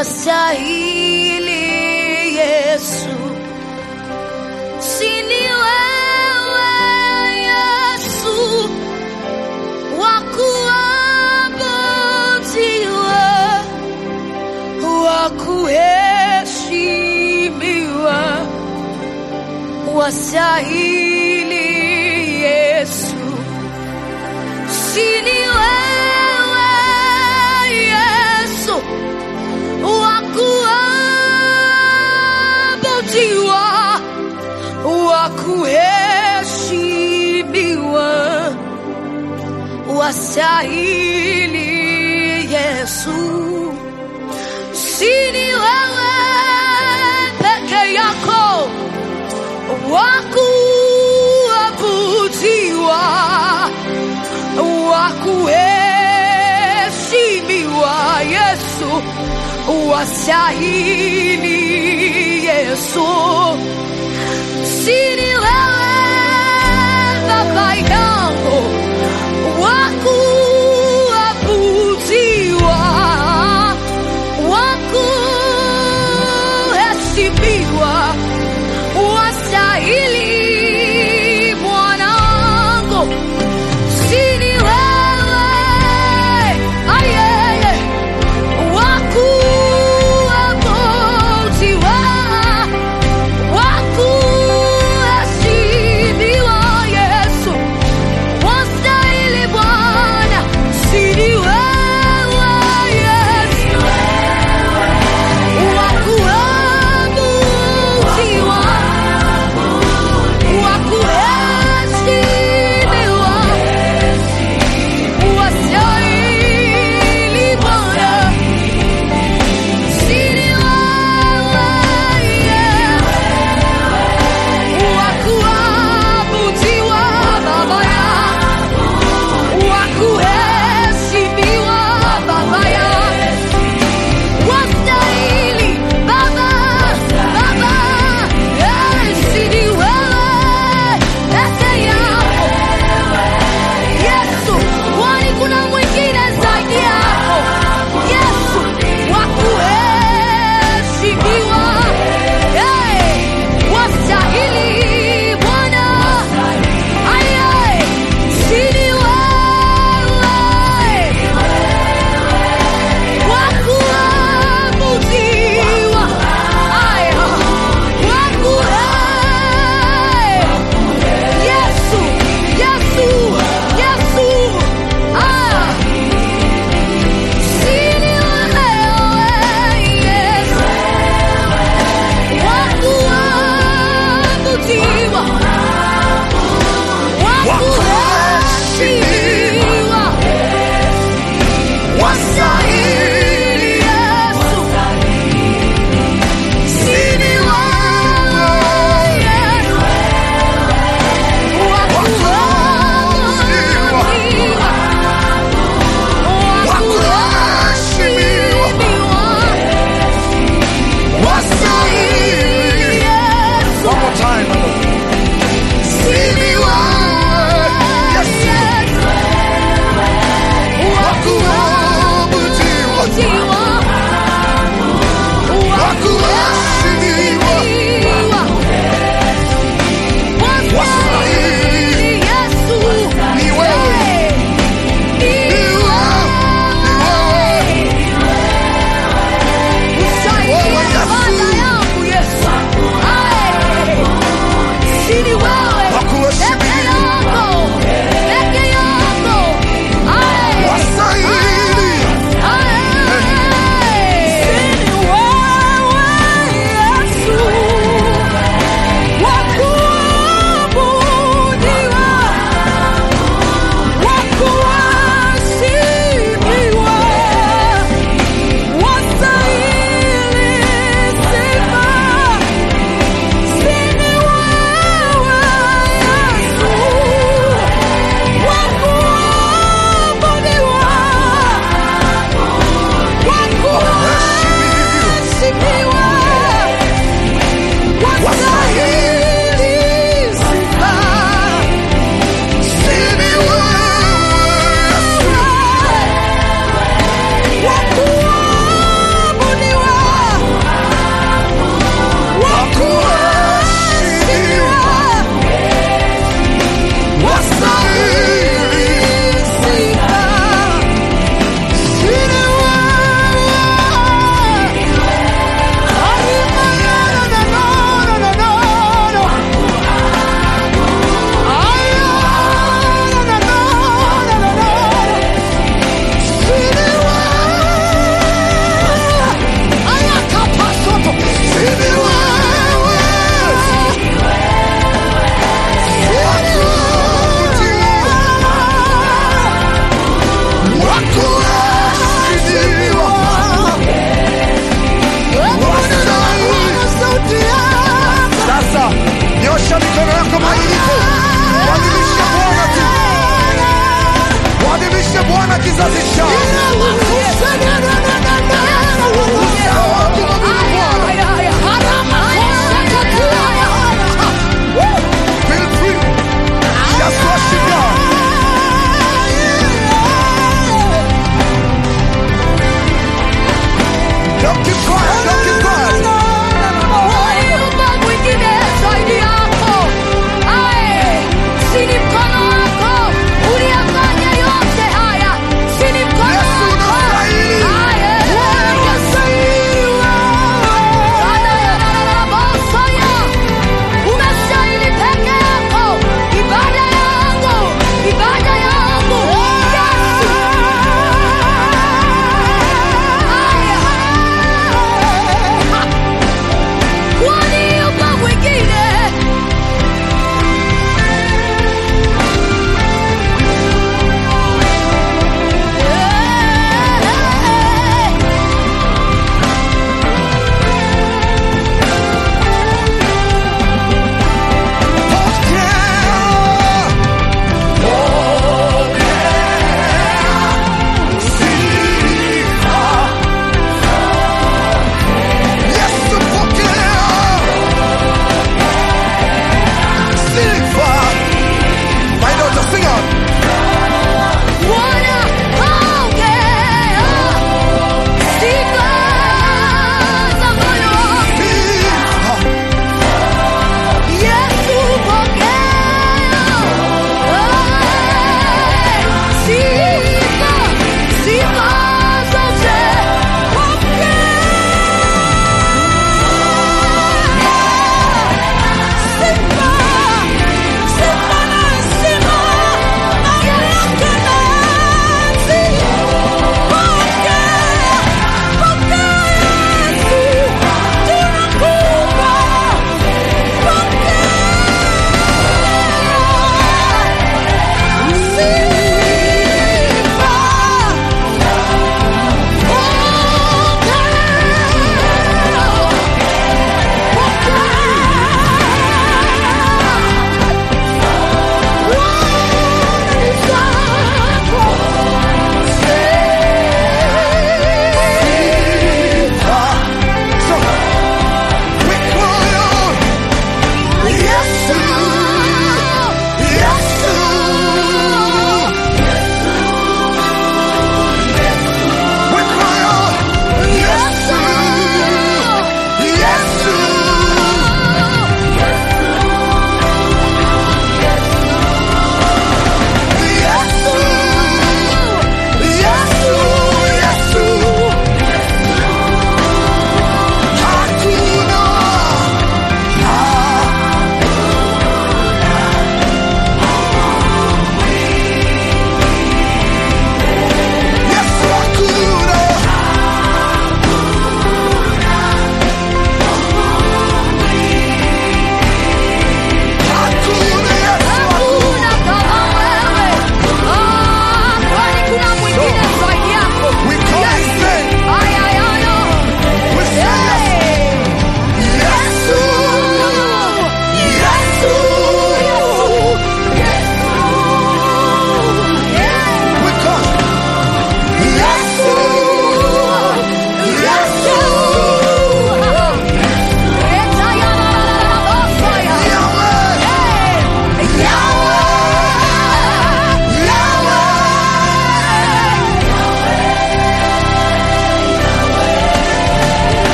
wastahili Yesu, sini wewe Yesu wakuabudiwa, wakuheshimiwa, wastahili Yesu, sini wewe Yesu wakuabudiwa, wakuheshimiwa, wastahili Yesu, sini wewe peke yako wakuabudiwa, wakuheshimiwa Yesu, wastahili Yesu, sini wewe Baba yangu wakuabudiwa, wakuheshimiwa, wastahili mwanangu, sini wewe ayeye wakuabudiwa, wakuheshimiwa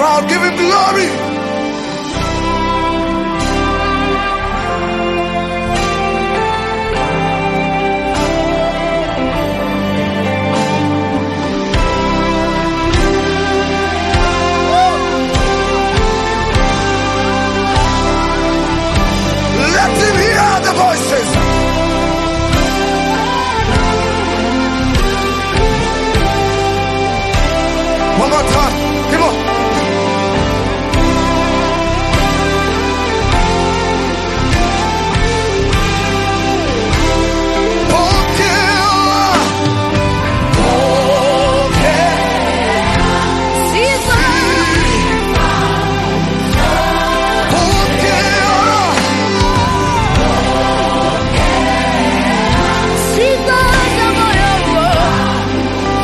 proud. Give him glory. Let him hear the voices. One more time. Come on. Pokea, Sifa, sifa za moyo wangu.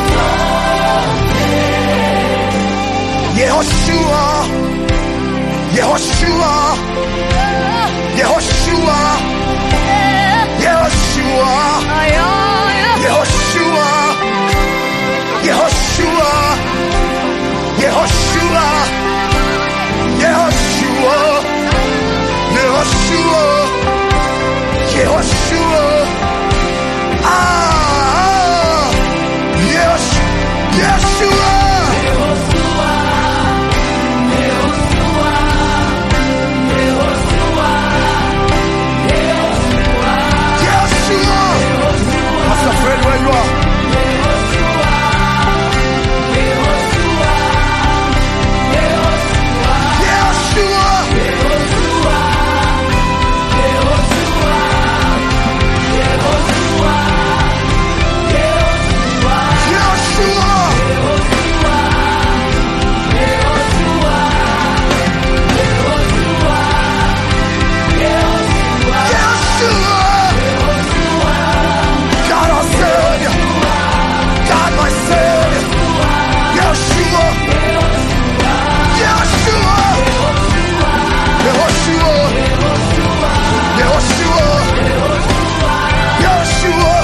Yehoshua, Yehoshua, Yehoshua, Yehoshua, Ay, ay, ay. Yehoshua, Yehoshua, Yehoshua, Yehoshua, Yehoshua, Yehoshua. Ah, yes, Yeshua. Yeshua. Pastor Fred, where you are. Yeshua. Yeshua. Yeshua. God our Savior. God my Savior. Yeshua. Yeshua. Yehoshua. Yehoshua. Yeshua.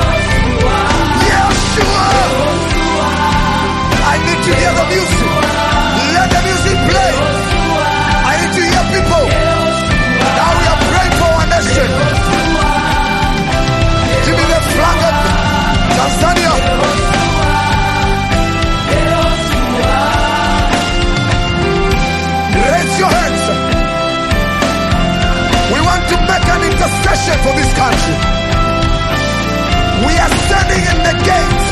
Yeshua. I need to hear the music. Let the music play. I need to hear people. Now we are praying for our nation. Give me the flag of Tanzania. Raise your hands. We want to make an intercession for this country. We are standing in the gate.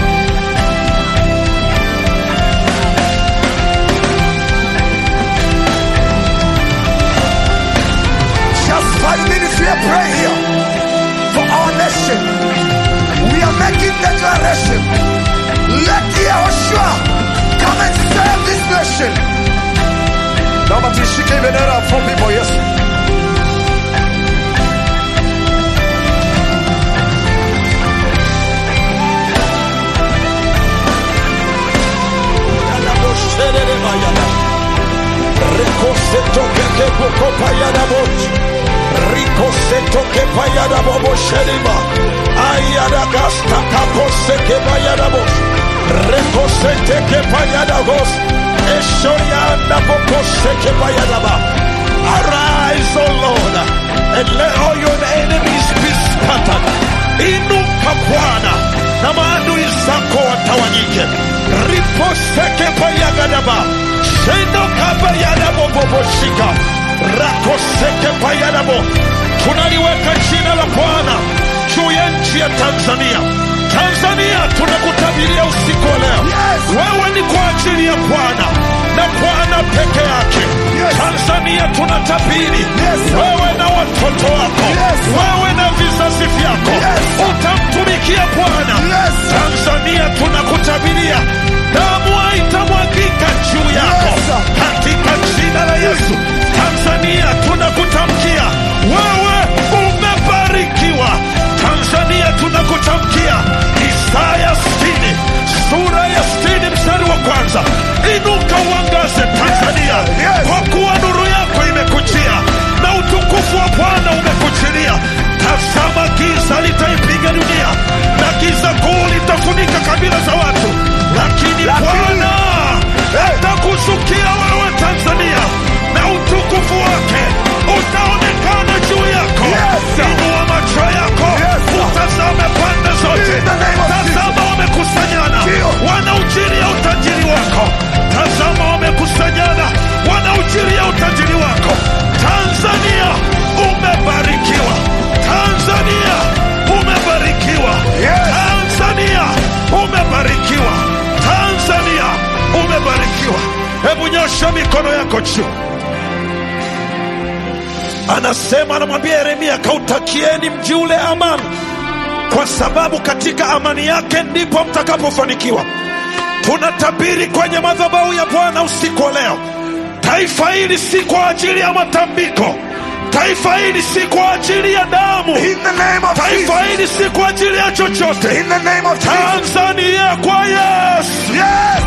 Just five minutes we are praying here for our nation. We are making declaration. Let Yehoshua come and save this nation. Naomba tuishike hii bendera fupi kwa Yesu. Arise, O Lord, and let all your enemies be scattered. Inuka Bwana na maadui zako watawanyike. Riposeke payagadaba shenoka payadaboboboshika rakoseke payadabo. Tunaliweka jina la Bwana juu ya nchi ya Tanzania. Tanzania tunakutabiria usiku wa leo, Yes. wewe ni kwa ajili ya Bwana na Bwana peke yake. Yes. Tanzania tunatabiri Yes, sir. wewe na watoto wako, Yes, sir. wewe na vizazi vyako Yes, sir. utamtumikia Bwana. Yes, sir. Tanzania tunakutabiria damu haitamwagika juu yako Yes, sir. katika jina la Yesu. Tanzania tunakutamkia wewe umebarikiwa. Tanzania tunakutamkia Isaya 60 sura ya 60 mstari wa kwanza, inuka uangaze Tanzania, Yes. kwa kuwa nuru yako imekujia na utukufu wa Bwana umekujilia. nchi anasema anamwambia yeremia kautakieni mji ule amani kwa sababu katika amani yake ndipo mtakapofanikiwa tunatabiri kwenye madhabahu ya bwana usiku wa leo taifa hili si kwa ajili ya matambiko taifa hili si kwa ajili ya damu In the name of taifa Jesus. hili si kwa ajili ya chochote In the name of Jesus. tanzania kwa yesu Yes.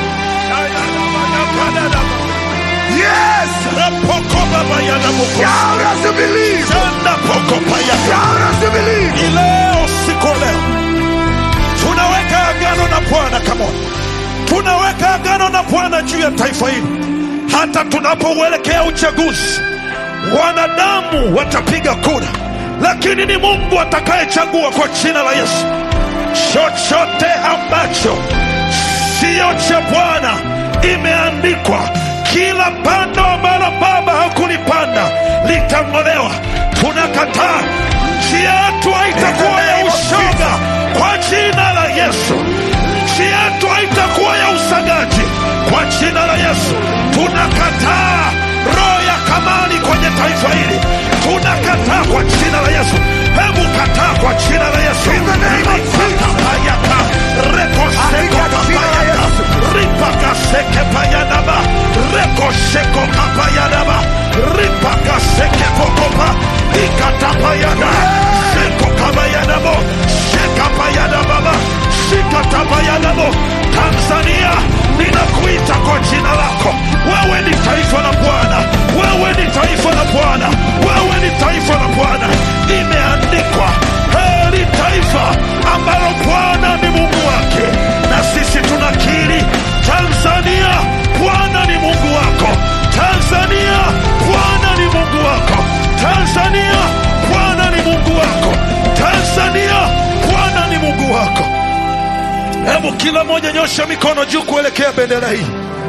Yes. rapokobabayanamuko Shout as you believe. sandapokopayaka Shout as you believe. ni leo siku ya leo tunaweka agano na bwana kamona tunaweka agano na bwana juu ya taifa hili hata tunapouelekea uchaguzi wanadamu watapiga kura lakini ni mungu atakayechagua kwa jina la yesu chochote ambacho siyo cha bwana imeandikwa kila pando ambalo baba hakulipanda litang'olewa tunakataa nchi yetu haitakuwa ya ushoga kwa jina la yesu nchi yetu haitakuwa ya usagaji kwa jina la yesu tunakataa roho ya kamani kwenye taifa hili tunakataa kwa jina la yesu hebu kataa kwa jina la yesu In the name of Jesus. Ripakapayaka, rekosekokapayaka, ripakasekepayadaba, rekosekokapayadaba, ripakasekepokopa, ikatapayada, sekokabayadabo, sekapayadababa, sikatabayadabo. tanzania ninakuita kwa jina lako wewe ni taifa la bwana wewe ni taifa la bwana wewe ni taifa la bwana imeandikwa heri taifa ambalo bwana ni mungu wake na sisi tunakiri tanzania bwana ni mungu wako tanzania bwana ni mungu wako tanzania bwana ni mungu wako tanzania bwana ni mungu wako hebu kila moja nyosha mikono juu kuelekea bendera hii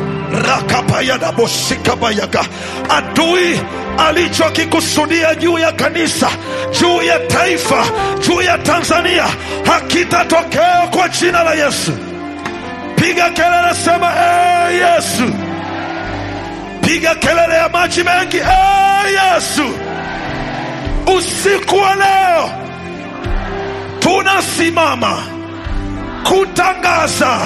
rakapayadaboshikabayaga adui alichokikusudia juu ya kanisa juu ya taifa juu ya tanzania hakitatokea kwa jina la yesu piga kelele sema ee yesu piga kelele ya maji mengi ee yesu usiku wa leo tunasimama kutangaza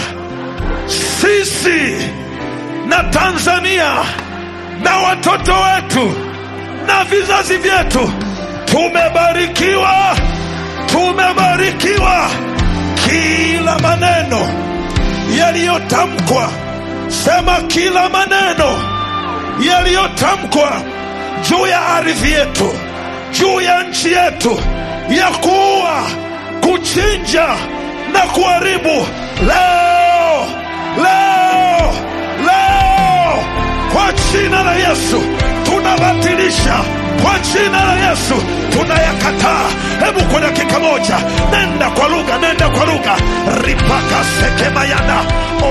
sisi na Tanzania na watoto wetu na vizazi vyetu tumebarikiwa, tumebarikiwa. Kila maneno yaliyotamkwa, sema kila maneno yaliyotamkwa juu ya ardhi yetu, juu ya nchi yetu, ya kuua, kuchinja na kuharibu, leo leo leo, kwa jina la Yesu tunabatilisha, kwa jina la Yesu tunayakataa. Hebu kwa dakika moja, nenda kwa lugha, nenda kwa lugha. ripaka sekemayana